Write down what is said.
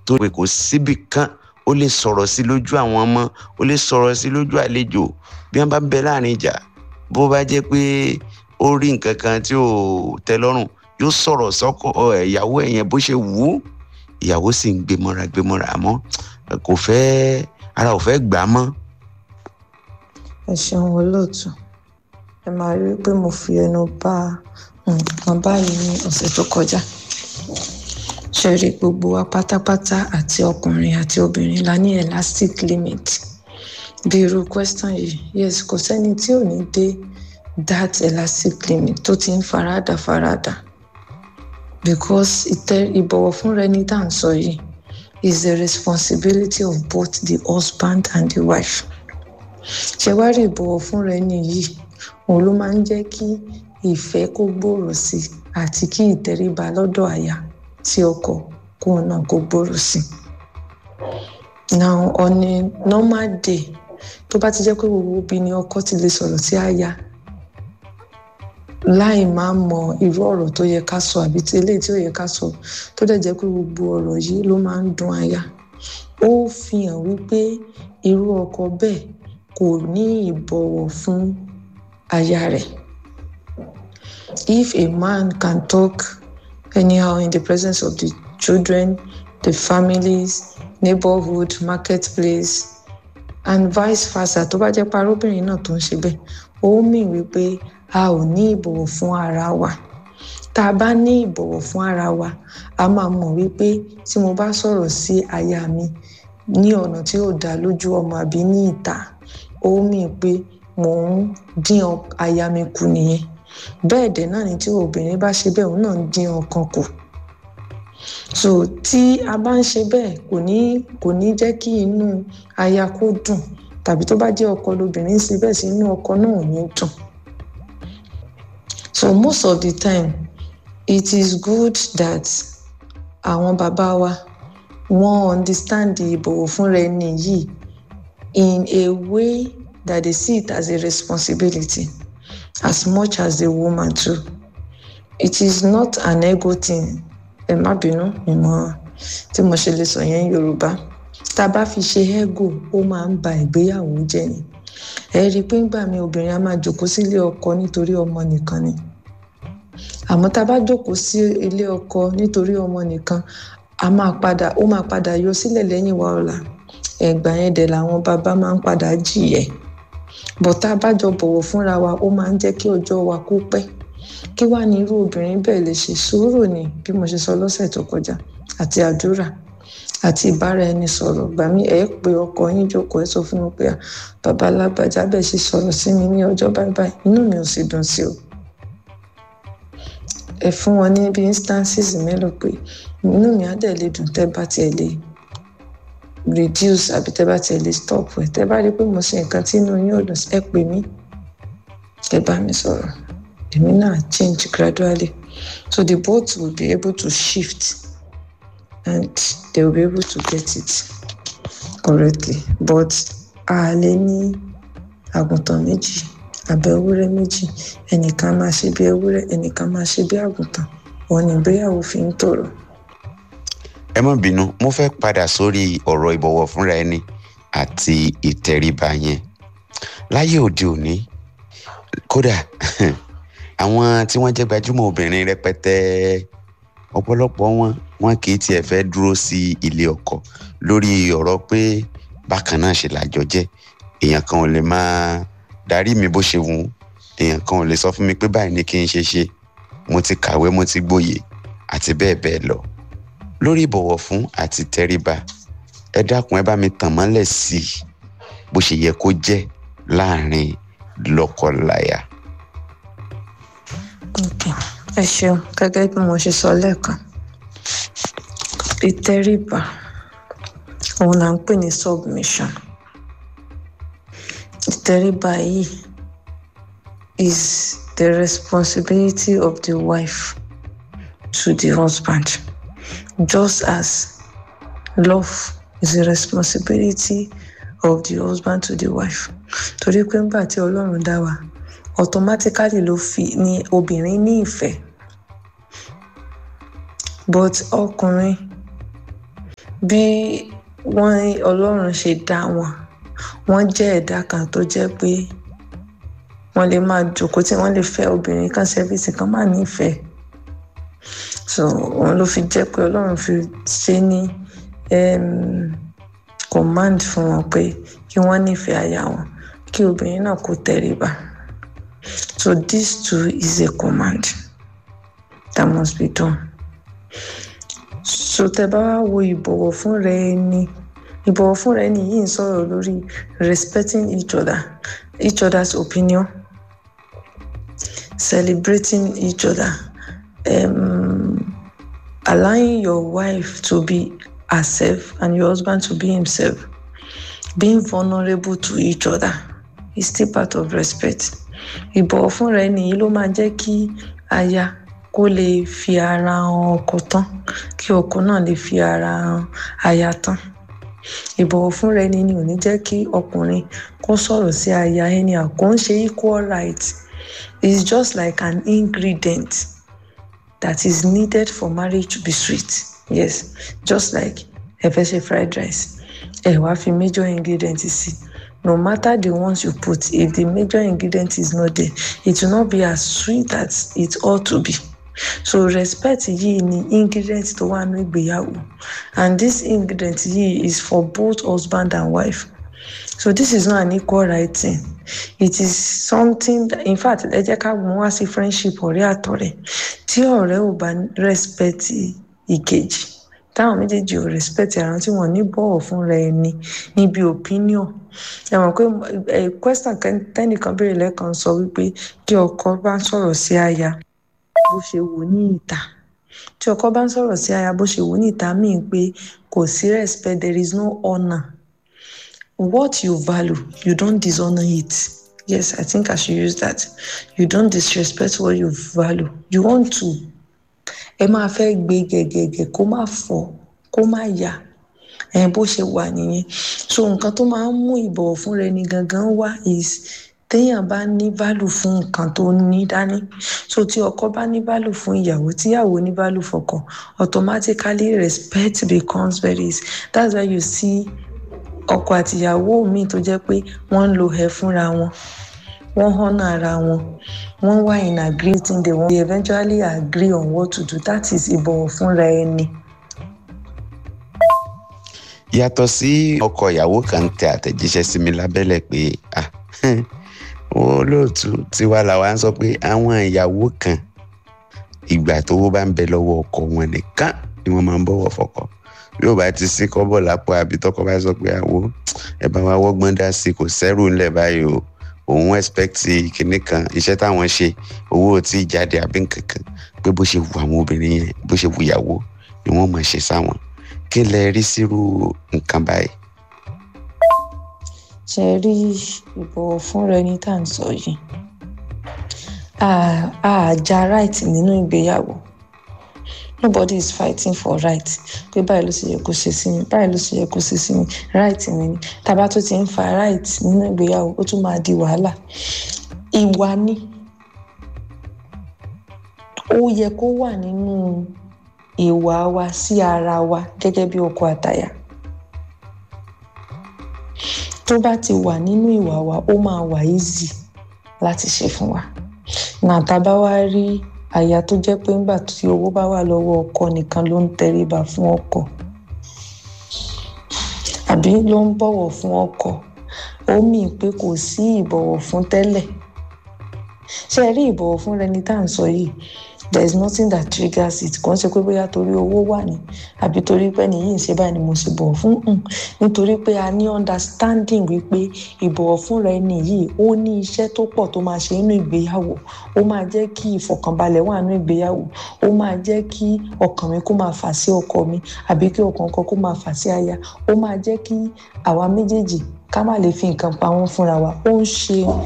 tó pé kò síbì kan ó lè sọ̀rọ̀ sí lójú àwọn ọmọ ó lè sọ̀rọ̀ sí lójú àlejò bí wọ́n bá bẹ láàrin ìjà bó bá jẹ́ pé ó rí nǹkan kan tí ò tẹ́ lọ́rùn yóò sọ̀rọ̀ sọ́kọ ìyàwó ẹ̀ yẹn bó ṣe wù ú ìyàwó sì ń gbé mọ́ra gbé mọ́ra àmọ́ kò fẹ́ ara ò fẹ́ gbà á mọ́. ẹ ṣeun olóòtú ẹ máa rí i pé mo fi ẹnu bá nǹkan báyìí ní ọ̀sẹ̀ tó kọjá ṣe rí gbogbo wa pátápátá àti ọkùnrin àti obìnrin la ní elastic limit bí irú question yìí yes kò sẹ́ni tí ò ní dé that elastic limit tó ti ń farada farada because ìtẹ ìbọ̀wọ̀ fúnra ẹni tá à ń sọ yìí is the responsibility of both the husband and the wife ṣe wá rí ìbọ̀wọ̀ fúnra ẹni yìí òun ló máa ń jẹ́ kí ìfẹ́ kó gbòòrò sí àti kí ìtẹríba lọ́dọ̀ àyà sí ọkọ kóun náà kó gbòòrò sí. now on a normal day tó bá ti jẹ́ pé gbogbo obì ni ọkọ ti lè sọ̀rọ̀ sí àyà láì máa mọ irú ọ̀rọ̀ tó yẹ ká sọ àbí tí eléyìí tí ò yẹ ká sọ tó dẹ̀ jẹ́ pé gbogbo ọ̀rọ̀ yìí ló máa ń dùn àyà ó fi hàn wípé irú ọkọ bẹ́ẹ̀ kò ní ìbọ̀wọ̀ fún aya rẹ̀ if a man can talk anyhow in the presence of the children the families neighborhood marketplace and vice versa tó bá jẹ́ parọ́bìnrin náà tó ń ṣe bẹ́ẹ̀ ó mì wípé a ò ní ìbọ̀wọ̀ fún ara wa tá a bá ní ìbọ̀wọ̀ fún ara wa a máa mọ̀ wípé tí mo bá sọ̀rọ̀ sí aya mi ní ọ̀nà tí ò dá lójú ọmọ àbí ní ìta ó mì pé mò ń dín aya mi kù nìyẹn bẹ́ẹ̀ dẹ̀ náà ni tí obìnrin bá ṣe bẹ́ẹ̀ òun náà ń dín ọkàn kù so tí a bá ń ṣe bẹ́ẹ̀ kò ní kò ní jẹ́ kí inú aya kó dùn tàbí tó bá jẹ́ ọkọ lobìnrin ṣe bẹ́ẹ̀ sí inú ọkọ náà ò ní dùn so most of the time it is good that àwọn bàbá wa wọ́n understand ìbọ̀wọ̀ fúnra ẹni yìí in a way that they see it as a responsibility as much as the woman too it is not an ego thing ẹ má bínú ìmọ̀ tí mo ṣe lè sọ yẹn yorùbá tá a bá fi ṣe ego ó máa ń ba ìgbéyàwó jẹ́ ni ẹ rí i pé ńgbà mi obìnrin á máa jòkó sílé ọkọ nítorí ọmọ nìkan ni àmọ́ tá a bá jòkó sí ilé ọkọ nítorí ọmọ nìkan a máa padà ó máa padà yọ sílẹ̀ lẹ́yìn wa ọ̀la ẹ̀gbà yẹn dẹ̀ làwọn bàbá máa ń padà jìyẹ bọ̀ tá a bá jọ bọ̀wọ̀ fúnra wa ó máa ń jẹ́ kí ọjọ́ wa kó pẹ́ kí wàá ní irú obìnrin bẹ́ẹ̀ lè ṣe sùúrù ni bí mo ṣe sọ lọ́sẹ̀ tó kọjá àti àdúrà àti ìbára ẹni sọ̀rọ̀ gbà mí ẹ̀ pé ọkọ yín jókòó ẹ sọ fún mi pé bàbá alágbàjá bẹ́ẹ̀ ṣe sọ̀rọ̀ sí mi ní ọjọ́ báyìí báyìí inú mi ò sì dùn sí o ẹ fún wọn ní bí instances mélòó pé inú mi á dẹ̀ lè dùn tẹ́ bá tiẹ̀ lè reduce àbí tẹ́ bá tiẹ̀ lè stop ẹ̀ tẹ́ bá rí pé mo ṣe nǹkan tí inú yín ò dùn ẹ pè mí ẹ bá mi sọ̀rọ̀ èmi náà change gradually so the boat will be able to shift and they will be able to get it correctly but a lè ní àgùntàn méjì àbẹ ewúrẹ́ méjì ẹnìkan máa ṣe bí ewúrẹ́ ẹnìkan máa ṣe bí àgùntàn òun ni ìgbéyàwó fi ń tòrò. ẹ má bínú mo fẹ́ padà sórí ọ̀rọ̀ ìbọ̀wọ̀ fúnra ẹni àti ìtẹríba yẹn láyé òde òní kódà àwọn tí wọ́n jẹ́ gbajúmọ̀ obìnrin rẹpẹtẹ ọ̀pọ̀lọpọ̀ wọn wọn kì í tiẹ̀ fẹ́ dúró sí ilé ọkọ lórí ọ̀rọ̀ pé bákan náà ṣe làjọ jẹ́ èèyàn kan ò lè máa darí mi bó ṣe wù ú èèyàn kan ò lè sọ fún mi pé báyìí ni kí n ṣe ṣe mo ti kàwé mo ti gbòye àti bẹ́ẹ̀ bẹ́ẹ̀ lọ lórí ìbọ̀wọ̀ fún àti tẹríba ẹ dákun ẹ bá mi tàn mọ́lẹ̀ sí i bó ṣe yẹ kó jẹ́ láàrin lọ́kọláya. ẹ ṣeun gẹ́gẹ́ bí mo ṣe sọ lẹ́ẹ̀kan ìtẹríba òun là ń pè ní submission ìtẹríba yìí is the responsibility of the wife to the husband just as love is the responsibility of the husband to the wife torí pé ńgbà tí ọlọ́run dá wa automatically ló fi ní obìnrin ní ìfẹ́ but ọkùnrin bí wọ́n ọlọ́run ṣe dá wọn wọ́n jẹ́ ẹ̀dá kan tó jẹ́ pé wọ́n lè máa jókòó tí wọ́n lè fẹ́ obìnrin kan sẹ́fíìsì kan máa nífẹ̀ẹ́ so òun ló fi jẹ́ pé ọlọ́run fi ṣe ní command fún wọn pé kí wọ́n nífẹ̀ẹ́ aya wọn kí obìnrin náà kó tẹríba so this too is a command that must be done so tẹ bá wá wo ìbọ̀wọ̀ fúnra ẹni ìbọ̀wọ̀ fúnra ẹni yìí ń sọ̀rọ̀ lórí respecting each other each other's opinion celebrating each other um, allowing your wife to be herself and your husband to be himself being vulnerable to each other is still part of respect ìbọ̀wọ̀ fúnra ẹni yìí ló máa jẹ́ kí aya kó lè fi ara hàn ọkọ tán kí ọkọ náà lè fi ara hàn aya tán ìbọ̀wọ̀ fúnra ẹni ni ò ní jẹ́ kí ọkùnrin kó sọ̀rọ̀ sí aya ẹni àkó ń ṣe equal right it's just like an ingredient that is needed for marriage to be sweet yes just like ẹ fẹ́ ṣe fried rice ẹ wá fi major ingredient sí no matter the ones you put if the major ingredient is not there it will not be as sweet as it ought to be so respect yìí ni ingredient tó wà ní ìgbéyàwó and this ingredient yìí is for both husband and wife so this is not an equal right thing it is something that, in fact ẹ jẹ́ ká mú wá sí friendship ọ̀rẹ́ àtọ̀rẹ́ tí ọ̀rẹ́ ò bá respect ìkejì táwọn méjèèjì ò respect ara tí wọ́n ní bọ̀wọ̀ fúnra ẹni níbi opinion ẹ mọ̀ pé question tẹ́nìkan béèrè lẹ́ẹ̀kan sọ wípé kí ọkọ bá ń sọ̀rọ̀ sí aya bó ṣe wò ní ìta tí ọkọ bá ń sọ̀rọ̀ sí aya bó ṣe wò ní ìta míì pé kò sí respect there is no honour what you value you don't dishonour it yes i think i should use that you don't disrespect what you value you want to ẹ máa fẹ́ gbé gẹ̀gẹ̀gẹ̀ kó má fọ́ kó má yà ẹ bó ṣe wà nìyẹn so nǹkan tó máa ń mú ìbọ̀wọ̀ fún rẹ ni gangan wá is téèyàn bá ní value fún nǹkan tó ní dání so tí ọkọ bá ní value fún ìyàwó tíyàwó ní value fọ́kọ automatically respect becomes very easy that's why you see ọkọ àtìyàwó míì tó jẹ́ pé wọ́n ń lo ẹ̀ fúnra wọn wọ́n honour ara wọn wọ́n wà in agreeing they, they eventually agree on what to do that is ìbọ̀wọ̀ fúnra ẹni. yàtọ̀ sí ọkọ ìyàwó kan tẹ àtẹ̀jíṣẹ́ sí mi lábẹ́lẹ̀ pé olóòtú tiwa làwa ń sọ pé àwọn ìyàwó kan ìgbà tówó bá ń bẹ lọ́wọ́ ọkọ wọn nìkan ni wọ́n máa ń bọ̀wọ̀ fọ́kọ yóò bá ti sí kọ́bọ̀ lápò àbí tọkọ bá sọ pé àwo ẹ bá wa wọ́gbọ́n dá sí kò sẹ́rù ńlẹ̀ báyìí o òun expect kinní kan iṣẹ́ táwọn ṣe owó tí jáde àbí nkankan pé bó ṣe wù àwọn obìnrin yẹn bó ṣe wù ìyàwó ni wọ́n mọ̀ ṣe sáwọn kí lẹ rí sírú nǹkan báyìí. ṣe rí ìbọ̀wọ̀ fúnra ẹni tá à ń sọ yìí àjà right nínú ìgbéyàwó nobody is fighting for right pé báyìí ló ṣe yẹ kó ṣe sí mi báyìí ló ṣe yẹ kó ṣe sí mi right mi ni tàbá tó ti ń fa right nínú ìgbéyàwó ó tún máa di wàhálà ìwà ni ó yẹ kó wà nínú ìwà wa sí ara wa gẹ́gẹ́ bí ọkọ àtàyà tó bá ti wà nínú ìwà wa ó máa wà easy láti ṣe fún wa nàtàbá wá rí àyà tó jẹ́ pé ńgbà tí owó bá wà lọ́wọ́ ọkọ nìkan ló ń tẹríba fún ọkọ àbí ló ń bọ̀wọ̀ fún ọkọ ó mì pé kò sí ìbọ̀wọ̀ fún tẹ́lẹ̀ ṣé ẹ rí ìbọ̀wọ̀ fún rẹni tá à ń sọ yìí there is nothing that triggers it kò ń ṣe pé bóyá torí owó wà ní àbí torí pé ẹni yìí ń ṣe báyìí ni mo ṣe bọ̀wọ̀ fún un nítorí pé a ní understanding wípé ìbọ̀wọ̀ fúnra ẹni yìí ó ní iṣẹ́ tó pọ̀ tó máa ṣe nínú ìgbéyàwó ó máa jẹ́ kí ìfọ̀kànbalẹ̀ wà nínú ìgbéyàwó ó máa jẹ́ kí ọkàn mi kó máa fà sí ọkọ mi àbí kí ọkàn ọkọ kó máa fà sí aya ó máa jẹ́ kí àwa méjèèjì ká má lè fi nǹkan pa wọ́n fúnra wa ó ń ṣe